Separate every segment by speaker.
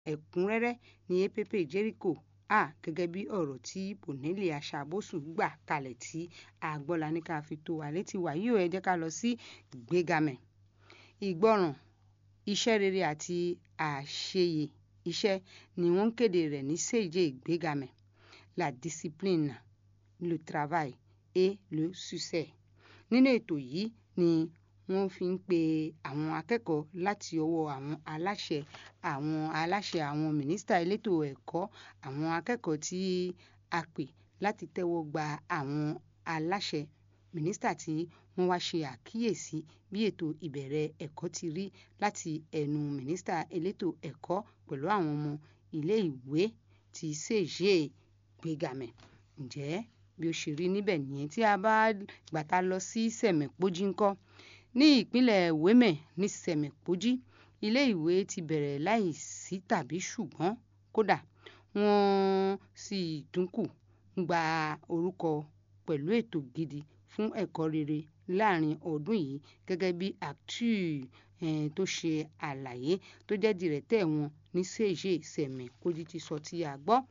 Speaker 1: ẹ̀kúnrẹ́rẹ́ ní app jericho a gẹ́gẹ́ bí ọ̀rọ̀ tí bonelli aṣàbòsù gbà kalẹ̀ tí agbọ́la ní ká fi tó wa létí wàyí ò ẹ jẹ́ ká lọ sí ìgbégamẹ̀ ìgbọràn iṣẹ́ rere àti àṣeyẹ iṣẹ́ ni wọ́n ń kéde rẹ̀ ní sèje ìgbégamẹ̀ la discipline le travail et le succès nínú ètò yìí ni wọ́n fi ń pe àwọn akẹ́kọ̀ọ́ láti ọwọ́ àwọn aláṣẹ àwọn aláṣẹ àwọn mínísítà elétò ẹ̀kọ́ àwọn akẹ́kọ̀ọ́ tí a pè láti tẹ́wọ́ gba àwọn aláṣẹ mínísítà tí wọ́n wá ṣe àkíyèsí bí ètò ìbẹ̀rẹ̀ ẹ̀kọ́ ti rí láti ẹnu mínísítà elétò ẹ̀kọ́ pẹ̀lú àwọn ọmọ ilé ìwé ti ṣèṣe gbégamẹ̀ ǹjẹ́ bí ó ṣe rí níbẹ̀ nìyẹn tí a bá gbàtà lọ sí sẹ̀mẹ̀pọ́jí ńkọ́ ní ìpínlẹ̀ wémẹ̀ ní sẹ̀mẹ̀pọ́jí ilé ìwé ti bẹ̀rẹ̀ láì sí tàbí ṣùgbọ́n kódà wọ́n sì dínkù gba orúkọ pẹ̀lú ètò gidi fún ẹ̀kọ́ rere láàrin ọdún yìí gẹ́gẹ́ bí actu tó ṣe àlàyé tó jẹ́ dìrẹ́tẹ̀ wọn ní sèche sẹ̀mẹ̀pọ́jí ti sọ tí a gbọ́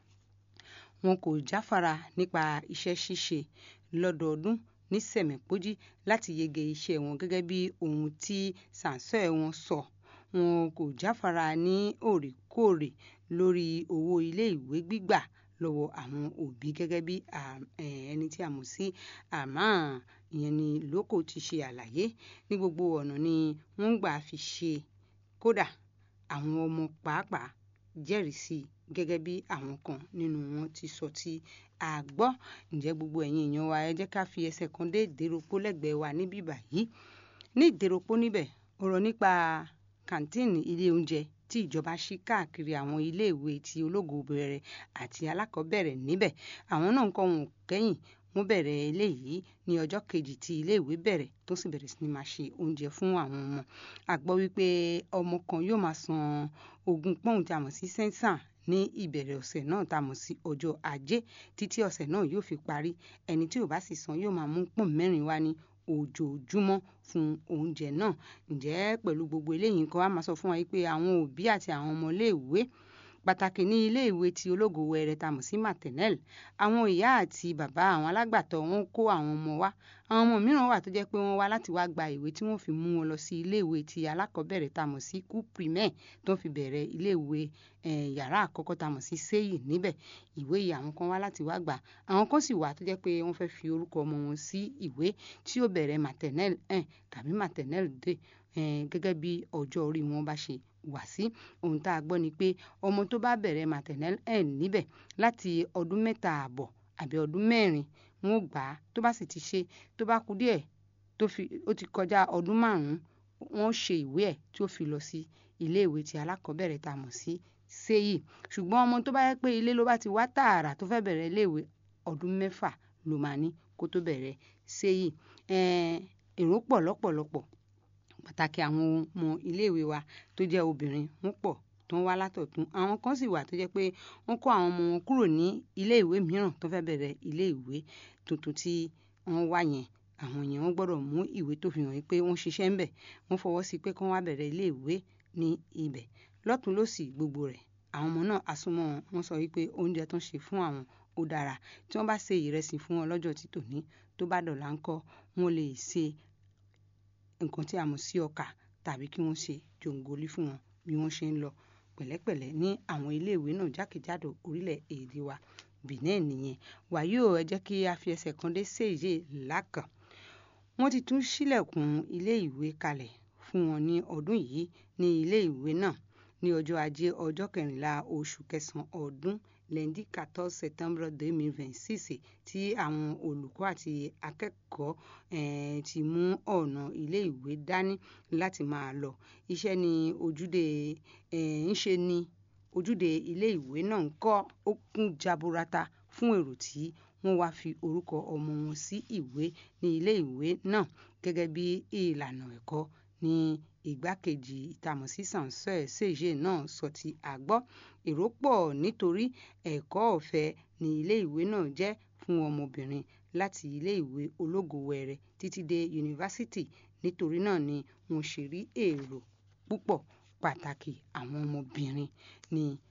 Speaker 1: wọn kò jáfara nípa iṣẹ́ ṣíṣe lọ́dọọdún ní sẹ̀mẹ̀pọ́jí láti yege iṣẹ́ wọn gẹ́gẹ́ bí ohun tí sànsẹ́ wọn sọ wọn kò jáfara ní òrèkóòrè lórí owó iléèwé gbígbà lọ́wọ́ àwọn òbí gẹ́gẹ́ bí ẹni tí a mọ̀ sí àmọ́ ìyẹn ni lóko ti ṣe àlàyé ní gbogbo ọ̀nà ni wọ́n gbà fi ṣe kódà àwọn ọmọ pàápàá jẹ́rìí sí i gẹ́gẹ́ bí àwọn kan nínú wọn ti sọ tí a gbọ́ ǹjẹ́ gbogbo ẹ̀yin èèyàn wa ẹ jẹ́ ká fi ẹsẹ̀ kan dé ìdéropó lẹ́gbẹ̀ẹ́ wa níbí báyìí ní ìdéropó níbẹ̀ ọ̀rọ̀ nípa kàńtìnì ilé oúnjẹ tí ìjọba ṣí káàkiri àwọn iléèwé ti ológo bẹ̀rẹ̀ àti alákọ̀ọ́bẹ̀rẹ̀ níbẹ̀ àwọn náà ń kọ́ wọn kẹ́yìn wọ́n bẹ̀rẹ̀ eléyìí ní ọjọ́ kejì tí iléèwé bẹ̀rẹ̀ tó sì bẹ̀rẹ̀ sí ni máa ṣe oúnjẹ fún àwọn ọmọ a gbọ́ wípé ọmọ kan yóò máa san ogún pọ́ùn tí a mọ̀ sí sẹ́ńsàn ní ìbẹ̀rẹ̀ ọ̀sẹ̀ náà tá a mọ̀ sí ọjọ́ ajé títí ọ̀sẹ̀ náà yóò fi parí ẹni tí ò bá sì san yóò máa mú pọ́ùn mẹ́rin wá ní ojoojúmọ́ fún oúnjẹ náà ǹjẹ́ pẹ̀lú gbogbo eléyìí nǹkan á máa sọ fún wa pé àwọn òbí àti àwọn ọmọléèwé pàtàkì ní iléèwé tí ológo wẹrẹ tá a mọ̀ sí maternelle àwọn ìyá àti bàbá àwọn alágbàtọ́ wọn kó àwọn ọmọ wá àwọn ọmọ mìíràn wà tó jẹ́ pé wọ́n wá láti wá gba ìwé tí wọ́n fi mú wọn lọ sí iléèwé ti alákọ̀ọ́bẹ̀rẹ̀ tá a mọ̀ sí kú primaire tó fi bẹ̀rẹ̀ iléèwé yàrá àkọ́kọ́ tá a mọ̀ sí séyì níbẹ̀ ìwé yìí àwọn kan wá láti wá gbà àwọn kan sì wà tó jẹ́ pé wọ́n fẹ́ fi orúkọ ọmọ wọn sí ìwé tí ó bẹ̀rẹ̀ maternelle 1 tàbí maternelle 2 gẹ́gẹ́ bí ọjọ́ orí wọn bá ṣe wá sí ohun tá a gbọ́ ni pé ọmọ tó bá bẹ̀rẹ̀ maternelle 1 níbẹ̀ láti ọdún mẹ́ta àbọ̀ àbí ọdún mẹ́rin wọn ò gbà á tó bá sì ti ṣe tó bá kú díẹ̀ tó fi ó ti kọjá ọdún márùn-ún wọn ó ṣe ìwé ẹ̀ tí ó fi lọ sí iléèwé ti alákọ̀ọ́bẹ̀rẹ̀ tá a mọ̀ sí séyì ṣùgbọ́n ọmọ tó bá yẹ pé ilé ló bá ti wá tààrà tó fẹ́ bẹ̀rẹ̀ iléèwé ọdún mẹ́fà ló máa ní kó tó bẹ̀rẹ̀ séyì èrò pọ̀ lọ́pọ̀lọpọ̀ pàtàkì àwọn ọmọ iléèwé wa tó jẹ́ obìnrin wọ́n pọ̀ tó ń wá látọ̀tún àwọn kan sì wà tó jẹ́ pé wọ́n kó àwọn ọmọ wọn kúrò ní iléèwé mìíràn tó fẹ́ bẹ̀rẹ̀ iléèwé tuntun tí wọ́n wá yẹn àwọn yẹn wọ́n gbọ́dọ̀ mú ìwé tó fi hàn pé wọ́n ṣiṣẹ́ ń bẹ̀ wọ́n fọwọ́ sí pé kí wọ́n wá bẹ̀rẹ̀ iléèwé ní ibẹ̀ lọ́tún lọ́sì gbogbo rẹ̀ àwọn ọmọ náà asúnmọ́ wọn sọ wípé oúnjẹ tó ń ṣe fún àwọn ó dára tí wọ́n bá ṣe ìrẹsì fún wọn lọ́jọ́ títòní tó bá dọ̀là ńkọ́ wọn lè ṣe nǹkan tí a mọ̀ sí ọkà tàbí kí wọ́n ṣe jòǹgólí fún wọn bí wọ́n ṣe ń lọ pẹ̀lẹ́pẹ̀lẹ́ ní àwọn iléèwé náà jákèjádò orílẹ̀-èdè wa Benin nìyẹn wàyí ò ẹ jẹ́ kí a fi ẹsẹ̀ kan dé séyè lákàn wọ́n ti tún ṣílẹ̀kùn ilé ìwé kalẹ̀ fún wọn ní ọdún yìí ní ilé ìwé náà ní ọjọ́ ajé ọjọ́ kẹrìnlá oṣù kẹsàn-án ọdún lundi quatorze septembre deux mille vingt six tí àwọn olùkọ́ àti akẹ́kọ̀ọ́ ti mú ọ̀nà ilé ìwé dání láti máa lọ iṣẹ́ ní ojúde ń ṣe ní ojúde ilé ìwé náà ń kọ́ ó kún jaburata fún èrò tí wọ́n wá fi orúkọ ọmọ wọn sí ìwé ní ilé ìwé náà gẹ́gẹ́ bí ìlànà ẹ̀kọ́ ní ìgbákejì ìtàmọ̀sí sànsẹ́ ṣèṣe náà sọ ti àgbọ́ èrò pọ̀ nítorí ẹ̀kọ́ ọ̀fẹ́ ní ilé ìwé náà jẹ́ fún ọmọbìnrin láti ilé ìwé ológo wẹrẹ títí dé yunifásitì nítorí náà ni wọ́n ṣe rí èrò púpọ̀ pàtàkì àwọn ọmọbìnrin ní